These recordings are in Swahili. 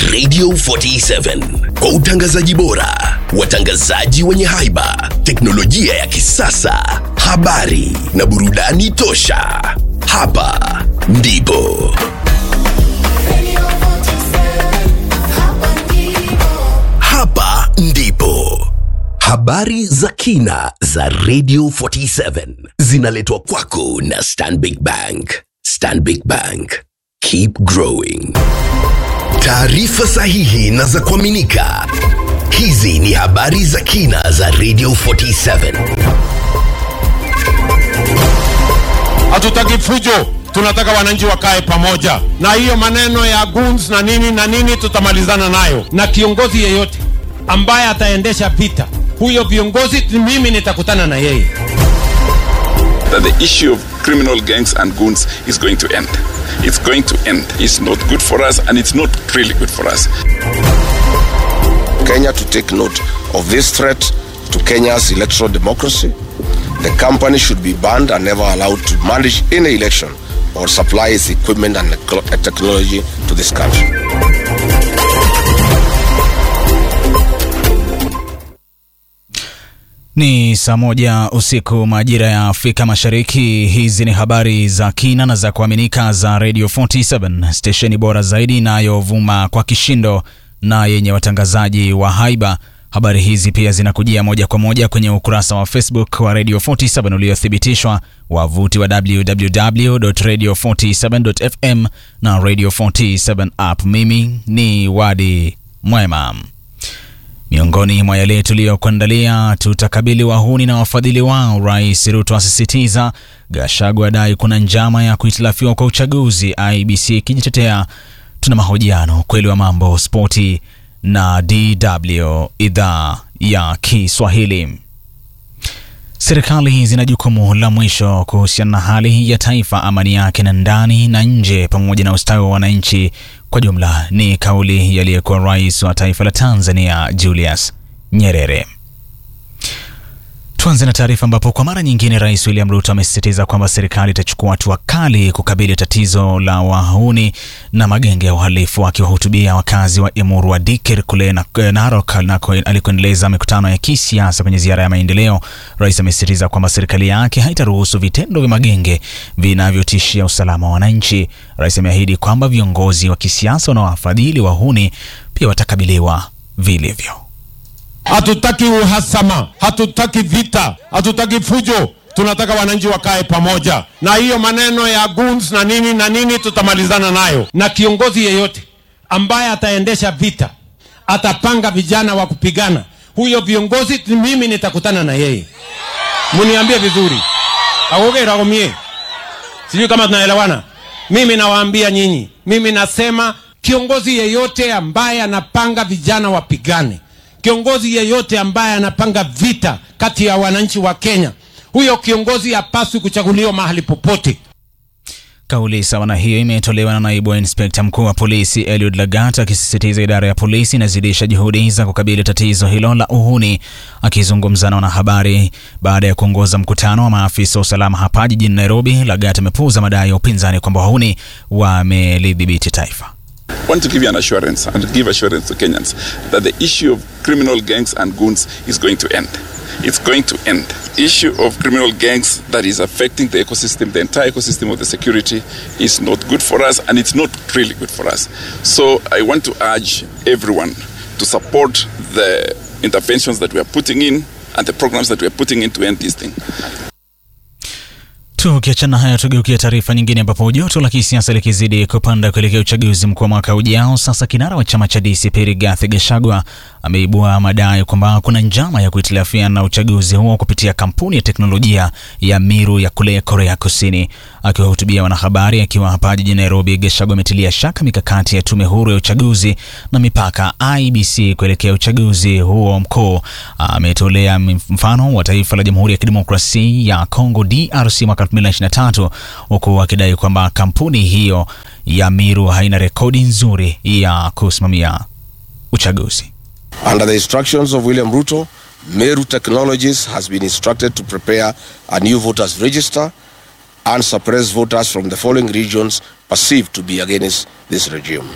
Radio 47 kwa utangazaji bora, watangazaji wenye haiba, teknolojia ya kisasa, habari na burudani tosha. Hapa ndipo Radio 47, hapa ndipo. hapa ndipo habari za kina za Radio 47 zinaletwa kwako na Stanbic Bank. Stanbic Bank, keep growing. Taarifa sahihi na za kuaminika. Hizi ni habari za kina za Radio 47. Hatutaki fujo, tunataka wananchi wakae pamoja, na hiyo maneno ya goons na nini na nini tutamalizana nayo, na kiongozi yeyote ambaye ataendesha vita, huyo viongozi mimi nitakutana na yeye. that the issue of criminal gangs and goons is going to end. It's going to end. It's not good for us and it's not really good for us. Kenya to take note of this threat to Kenya's electoral democracy. The company should be banned and never allowed to manage any election or supply its equipment and technology to this country. Ni saa moja usiku majira ya Afrika Mashariki. Hizi ni habari za kina na za kuaminika za Radio 47 stesheni bora zaidi inayovuma kwa kishindo na yenye watangazaji wa haiba. Habari hizi pia zinakujia moja kwa moja kwenye ukurasa wa Facebook wa Radio 47 uliothibitishwa, wavuti wa www.radio47.fm na Radio 47 app. Mimi ni Wadi Mwema. Miongoni mwa yale tuliyokuandalia, tutakabili wahuni na wafadhili wao. Rais Ruto asisitiza. Gachagua adai kuna njama ya kuhitilafiwa kwa uchaguzi, IBC ikijitetea. Tuna mahojiano, ukweli wa mambo, spoti na DW idhaa ya Kiswahili. Serikali zina jukumu la mwisho kuhusiana na hali ya taifa, amani yake na ndani na nje, pamoja na ustawi wa wananchi kwa jumla. Ni kauli yaliyekuwa rais wa taifa la Tanzania Julius Nyerere. Tuanze na taarifa ambapo kwa mara nyingine Rais William Ruto amesisitiza kwamba serikali itachukua hatua kali kukabili tatizo la wahuni na magenge ya uhalifu. Akiwahutubia wakazi wa Emurua Dikir kule na- Narok nako alikoendeleza mikutano ya kisiasa kwenye ziara ya maendeleo, rais amesisitiza kwamba serikali yake haitaruhusu vitendo vya magenge vinavyotishia usalama wa wananchi. Rais ameahidi kwamba viongozi wa kisiasa wanaowafadhili wahuni pia watakabiliwa vilivyo. Hatutaki uhasama, hatutaki vita, hatutaki fujo. Tunataka wananchi wakae pamoja, na hiyo maneno ya goons na nini na nini tutamalizana nayo, na kiongozi yeyote ambaye ataendesha vita, atapanga vijana wa kupigana, huyo viongozi mimi nitakutana na yeye. Muniambie vizuri, agogeragomie sijui kama tunaelewana. Mimi nawaambia nyinyi, mimi nasema kiongozi yeyote ambaye anapanga vijana wapigane, kiongozi yeyote ambaye anapanga vita kati ya wananchi wa Kenya, huyo kiongozi hapaswi kuchaguliwa mahali popote. Kauli sawa na hiyo imetolewa na naibu wa inspekta mkuu wa polisi Eliud Lagat akisisitiza idara ya polisi inazidisha juhudi za kukabili tatizo hilo la uhuni. Akizungumza na wanahabari baada ya kuongoza mkutano wa maafisa wa usalama hapa jijini Nairobi, Lagat amepuuza madai ya upinzani kwamba wahuni wamelidhibiti taifa. I want to give you an assurance and give assurance to Kenyans that the issue of criminal gangs and goons is going to end. It's going to end. Issue of criminal gangs that is affecting the ecosystem, the entire ecosystem of the security, is not good for us and it's not really good for us. So I want to urge everyone to support the interventions that we are putting in and the programs that we are putting in to end this thing. Tukiachana haya, tugeukia taarifa nyingine, ambapo joto la kisiasa likizidi kupanda kuelekea uchaguzi mkuu wa mwaka ujao. Sasa kinara wa chama cha DCP Rigathi Gachagua ameibua madai kwamba kuna njama ya kuhitilafiana na uchaguzi huo kupitia kampuni ya teknolojia ya Miru ya kule Korea Kusini. Akiwahutubia wanahabari akiwa hapa jijini Nairobi, Gachagua ametilia shaka mikakati ya tume huru ya uchaguzi na mipaka IBC kuelekea uchaguzi huo mkuu. Ametolea mfano wa taifa la Jamhuri ya Kidemokrasia ya Kongo DRC mwaka 2023 huku akidai kwamba kampuni hiyo ya Miru haina rekodi nzuri ya kusimamia uchaguzi. Under the instructions of William Ruto, Meru Technologies has been instructed to prepare a new voters register and suppress voters from the following regions perceived to be against this regime.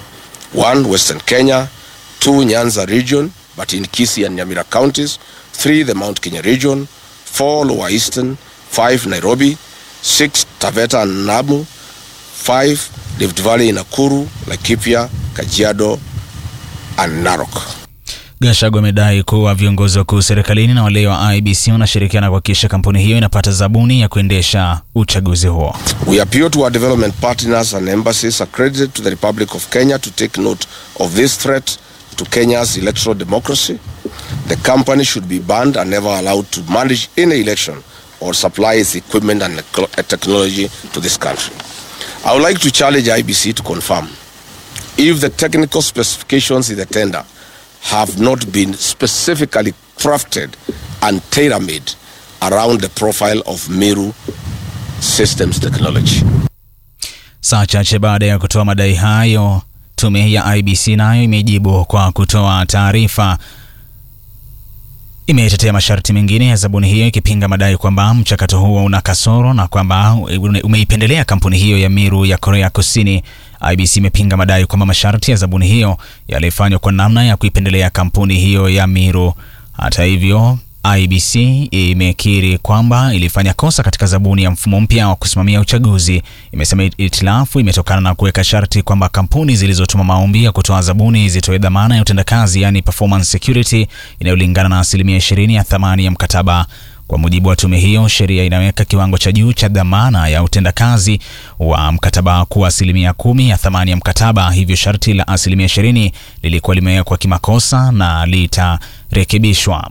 One, Western Kenya. Two, Nyanza region, but in Kisii and Nyamira counties. Three, the Mount Kenya region. Four, Lower Eastern. Five, Nairobi. Six, Taveta and Namu. Five, Rift Valley, Nakuru, Laikipia, Kajiado, and Narok. Gachagua amedai kuwa viongozi wakuu serikalini na wale wa IBC wanashirikiana kuhakikisha kampuni hiyo inapata zabuni ya kuendesha uchaguzi huo. We appeal to our development partners and embassies accredited to the Republic of Kenya to take note of this threat to Kenya's electoral democracy. The company should be banned and never allowed to manage any election or supply its equipment and ec- technology to this country. I would like to challenge IBC to confirm if the technical specifications in the tender have not been specifically crafted and tailor-made around the profile of Meru Systems Technology. Saa chache baada ya kutoa madai hayo, tume ya IBC nayo imejibu kwa kutoa taarifa imetetea masharti mengine ya zabuni hiyo ikipinga madai kwamba mchakato huo una kasoro na kwamba umeipendelea kampuni hiyo ya Miru ya Korea Kusini. IBC imepinga madai kwamba masharti ya zabuni hiyo yalifanywa kwa namna ya kuipendelea kampuni hiyo ya Miru. Hata hivyo, IBC imekiri kwamba ilifanya kosa katika zabuni ya mfumo mpya wa kusimamia uchaguzi. Imesema itilafu imetokana na kuweka sharti kwamba kampuni zilizotuma maombi ya kutoa zabuni zitoe dhamana ya utendakazi, yani performance security, inayolingana na asilimia 20 ya thamani ya mkataba. Kwa mujibu wa tume hiyo, sheria inaweka kiwango cha juu cha dhamana ya utendakazi wa mkataba kuwa asilimia kumi ya thamani ya mkataba. Hivyo sharti la asilimia 20 lilikuwa limewekwa kimakosa na litarekebishwa.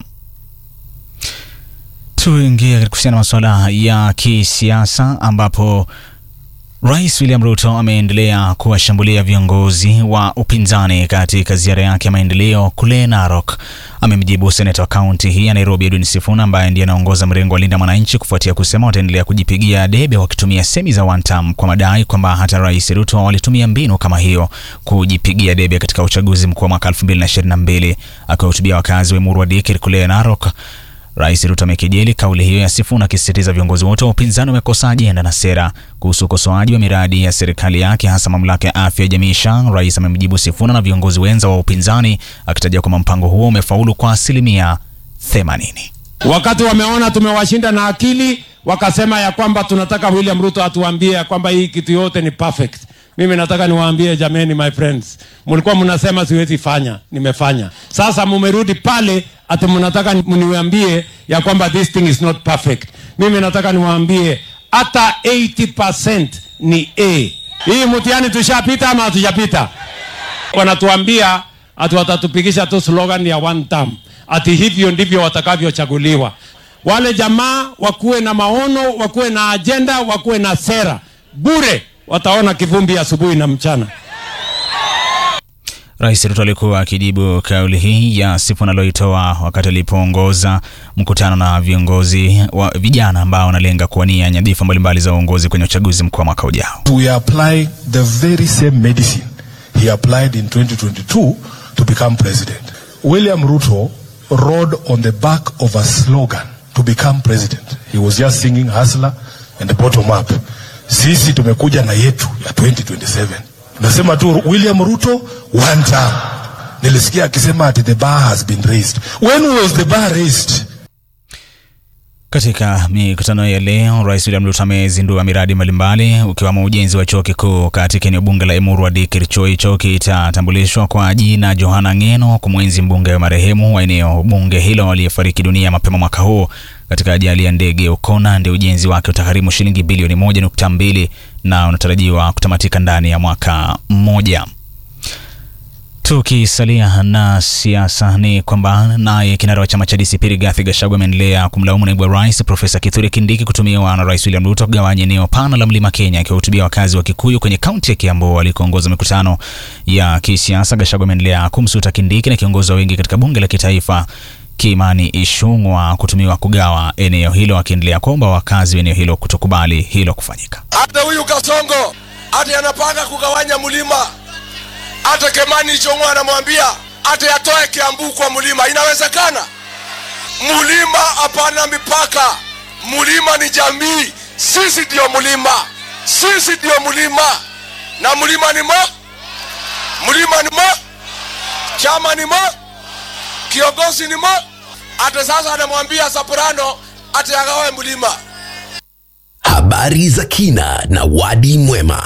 Tuingie kuhusiana na masuala ya kisiasa ambapo Rais William Ruto ameendelea kuwashambulia viongozi wa upinzani katika ziara yake ya maendeleo kule Narok. Amemjibu seneta wa kaunti hii ya Nairobi Edwin Sifuna ambaye ndiye anaongoza mrengo wa Linda Mwananchi kufuatia kusema wataendelea kujipigia debe wakitumia semi za one term kwa madai kwamba hata Rais Ruto walitumia mbinu kama hiyo kujipigia debe katika uchaguzi mkuu wa mwaka 2022. Akiwahutubia wakazi wa Emuru wa Dikir kule Narok, Rais Ruto amekejeli kauli hiyo ya Sifuna akisisitiza viongozi wote wa upinzani wamekosa ajenda na sera kuhusu ukosoaji wa miradi ya serikali yake hasa mamlaka ya afya ya jamii SHA. Rais amemjibu Sifuna na viongozi wenza wa upinzani akitaja kwamba mpango huo umefaulu kwa asilimia 80. Wakati wameona tumewashinda na akili, wakasema ya kwamba tunataka William Ruto atuambie ya kwamba hii kitu yote ni perfect. Mimi nataka niwaambie jameni, my friends, mlikuwa mnasema siwezi fanya, nimefanya. Sasa mumerudi pale ati mnataka mniambie ya kwamba this thing is not perfect. Mimi nataka niwaambie hata 80% ni A. Hii mtihani tushapita ama hatujapita? Wanatuambia ati watatupigisha tu slogan ya one term, ati hivyo ndivyo watakavyochaguliwa. Wale jamaa wakuwe na maono, wakuwe na ajenda, wakuwe na sera. Bure wataona kivumbi asubuhi na mchana. Rais Ruto alikuwa akijibu kauli hii ya Sifuna aliyoitoa wakati alipoongoza mkutano na viongozi wa vijana ambao wanalenga kuwania nyadhifa mbalimbali za uongozi kwenye uchaguzi mkuu wa mwaka ujao. we apply the very same medicine he applied in 2022 to become president. William Ruto rode on the back of a slogan to become president. He was just singing hustler and the bottom up. Sisi tumekuja na yetu ya 2027. Nasema tu William Ruto one term. Nilisikia akisema ati the bar has been raised. When was the bar raised? Katika mikutano ya leo, Rais William Ruto amezindua miradi mbalimbali ukiwamo ujenzi wa chuo kikuu katika eneo bunge la Emuru wa Dikir. Chuo hicho kitatambulishwa kwa jina Johana Ngeno kumwenzi mbunge wa marehemu wa eneo bunge hilo aliyefariki dunia mapema mwaka huu katika ajali ya ndege Ukona. Ndio ujenzi wake utagharimu shilingi bilioni moja nukta mbili na unatarajiwa kutamatika ndani ya mwaka mmoja. Tukisalia na siasa ni kwamba naye kinara wa chama cha DCP Rigathi Gachagua ameendelea kumlaumu naibu wa rais Profesa Kithure Kindiki kutumiwa na Rais William Ruto kugawanya eneo pana la Mlima Kenya. Akiwahutubia wakazi wa Kikuyu kwenye kaunti ya Kiambu walikoongoza mikutano ya kisiasa, Gachagua ameendelea kumsuta Kindiki na kiongozi wa wengi katika bunge la kitaifa Kimani Ichung'wah kutumiwa kugawa eneo hilo, akiendelea kuomba wakazi wa eneo hilo kutokubali hilo kufanyika. Hata huyu Kasongo hata anapanga kugawanya mlima, hata Kemani Ichung'wah anamwambia hata yatoe Kiambu kwa mlima. Inawezekana? Mlima hapana mipaka, mlima ni jamii. Sisi ndio mlima, sisi ndio mlima, na mlima ni mo, mlima ni chama ni mo, kiongozi ni mo. Hata sasa anamwambia Soprano ati agawe mlima. Habari za kina na wadi mwema.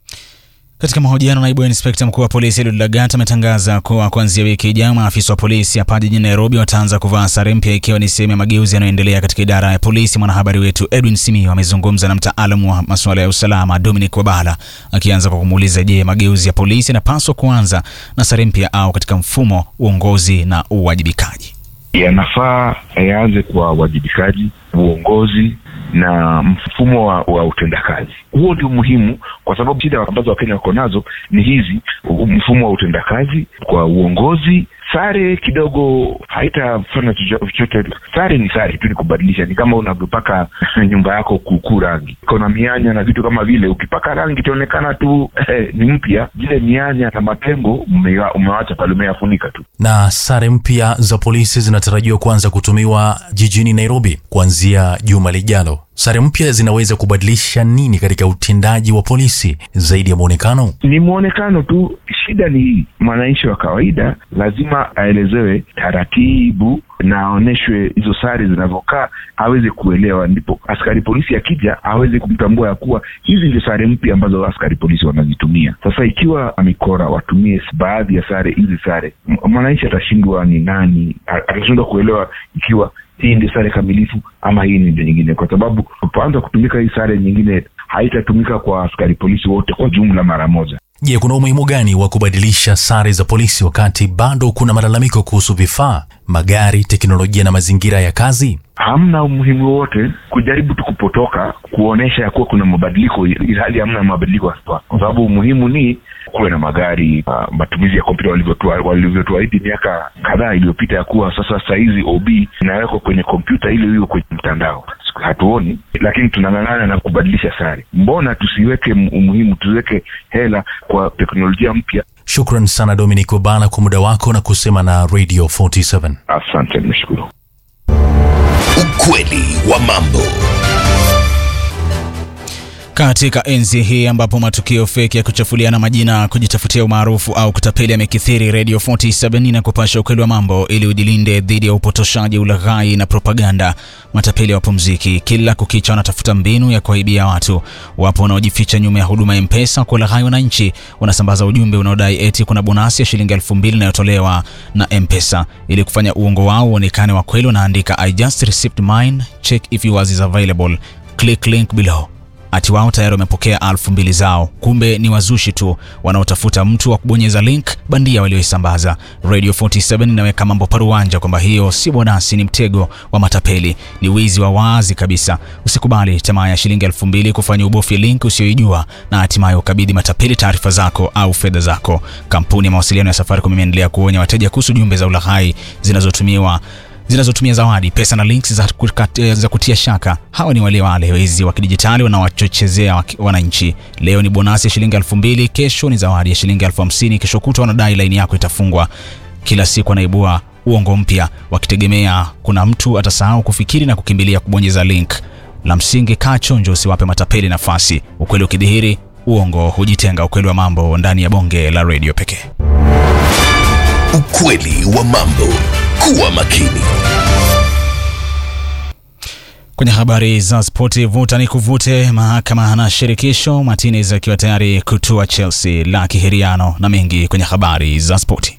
Katika mahojiano, naibu inspekta mkuu wa polisi Eliud Lagat ametangaza kuwa kuanzia wiki ijayo maafisa wa polisi hapa jijini Nairobi wataanza kuvaa sare mpya ikiwa ni sehemu ya mageuzi yanayoendelea katika idara ya polisi. Mwanahabari wetu Edwin Simiyu amezungumza na mtaalamu wa masuala ya usalama Dominic Wabala, akianza kwa kumuuliza je, mageuzi ya polisi yanapaswa kuanza na sare mpya au katika mfumo uongozi na uwajibikaji? yanafaa yaanze kwa uwajibikaji, uongozi na mfumo wa, wa utendakazi. Huo ndio muhimu, kwa sababu shida ambazo Wakenya wako nazo ni hizi: u- mfumo wa utendakazi kwa uongozi. Sare kidogo haitafanya chocho- chochote. Sare ni sare tu, ni kubadilisha. Ni kama unavyopaka nyumba yako kuukuu rangi, kuna mianya na vitu kama vile. Ukipaka rangi itaonekana tu eh, ni mpya. Zile mianya na mapengo umewa- umewacha pale, umeyafunika tu. na sare mpya za polisi zinatarajiwa kuanza kutumiwa jijini Nairobi kuanzia juma lijalo. Sare mpya zinaweza kubadilisha nini katika utendaji wa polisi zaidi ya mwonekano? ni mwonekano tu. Shida ni hii, mwananchi wa kawaida lazima aelezewe taratibu na aonyeshwe hizo sare zinavyokaa, aweze kuelewa, ndipo askari polisi akija aweze kumtambua ya kuwa hizi ndio sare mpya ambazo askari polisi wanazitumia. Sasa ikiwa mikora watumie baadhi ya sare hizi sare, m- mwananchi atashindwa ni nani, a- atashindwa kuelewa ikiwa hii ndio sare kamilifu ama hii ni ndio nyingine, kwa sababu unapoanza kutumika hii sare nyingine haitatumika kwa askari polisi wote kwa jumla mara moja. Je, kuna umuhimu gani wa kubadilisha sare za polisi wakati bado kuna malalamiko kuhusu vifaa, magari, teknolojia na mazingira ya kazi? Hamna umuhimu wowote kujaribu tu kupotoka kuonesha ya kuwa kuna mabadiliko ilhali hamna mabadiliko haswa, kwa sababu umuhimu ni kuwe na magari uh, matumizi ya kompyuta walivyotua- walivyotuahidi miaka kadhaa iliyopita ya kuwa sasa sahizi OB inawekwa kwenye kompyuta ili iwe kwenye mtandao. Hatuoni, lakini tunang'ang'ana na kubadilisha sare. Mbona tusiweke m- umuhimu, tusiweke hela kwa teknolojia mpya? Shukran sana Dominic Obala kwa muda wako na kusema na Radio 47. Asante, nimeshukuru. Ukweli wa mambo. Katika enzi hii ambapo matukio feki ya kuchafuliana majina, kujitafutia umaarufu au kutapeli yamekithiri, Radio 47 na kupasha ukweli wa mambo ili ujilinde dhidi ya upotoshaji, ulaghai na propaganda. Matapeli wapumziki, kila kukicha wanatafuta mbinu ya kuwaibia watu. Wapo wanaojificha nyuma ya huduma ya M-Pesa kuwalaghai wananchi, wanasambaza ujumbe unaodai eti kuna bonasi ya shilingi elfu mbili inayotolewa na M-Pesa. Ili kufanya uongo wao uonekane wa kweli, wanaandika I just received mine, check if yours is available, click link below ati wao tayari wamepokea alfu mbili zao, kumbe ni wazushi tu wanaotafuta mtu wa kubonyeza link bandia walioisambaza. Radio 47 inaweka mambo paruanja kwamba hiyo si bonasi, ni mtego wa matapeli, ni wizi wa wazi kabisa. Usikubali tamaa ya shilingi elfu mbili kufanya ubofye link usioijua na hatimaye ukabidhi matapeli taarifa zako au fedha zako. Kampuni ya mawasiliano ya Safaricom imeendelea kuonya wateja kuhusu jumbe za ulaghai zinazotumiwa zinazotumia zawadi, pesa na links za, kukat- za kutia shaka. Hawa ni wale wale wezi wa kidijitali wanawachochezea waki- wananchi. Leo ni bonasi ya shilingi elfu mbili, kesho ni zawadi ya shilingi elfu hamsini, kesho kutwa wanadai laini yako itafungwa. Kila siku anaibua uongo mpya, wakitegemea kuna mtu atasahau kufikiri na kukimbilia kubonyeza link. La msingi, kaa chonjo, usiwape matapeli nafasi. Ukweli ukidhihiri, uongo hujitenga. Ukweli wa mambo ndani ya bonge la redio pekee. Ukweli wa mambo. Kuwa makini. Kwenye habari za spoti, vuta ni kuvute, mahakama na shirikisho, Martinez akiwa tayari kutua Chelsea, la kihiriano na mengi kwenye habari za spoti.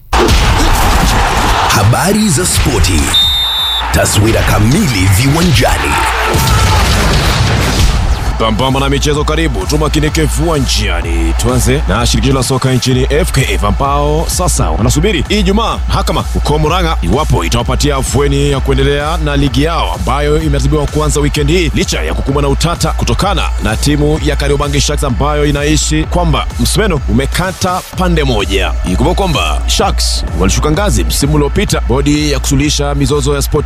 Habari za spoti. Taswira kamili viwanjani. Pambamba na michezo, karibu tumakinike viwanjani. Tuanze na shirikisho la soka nchini FKF ambao sasa wanasubiri Ijumaa mahakama huko Murang'a iwapo itawapatia afueni ya kuendelea na ligi yao ambayo imeratibiwa kuanza wikendi hii licha ya kukumbwa na utata kutokana na timu ya Kariobangi Sharks ambayo inaishi kwamba msumeno umekata pande moja. Ikumbuka kwamba Sharks walishuka ngazi msimu uliopita. Bodi ya kusuluhisha mizozo ya sport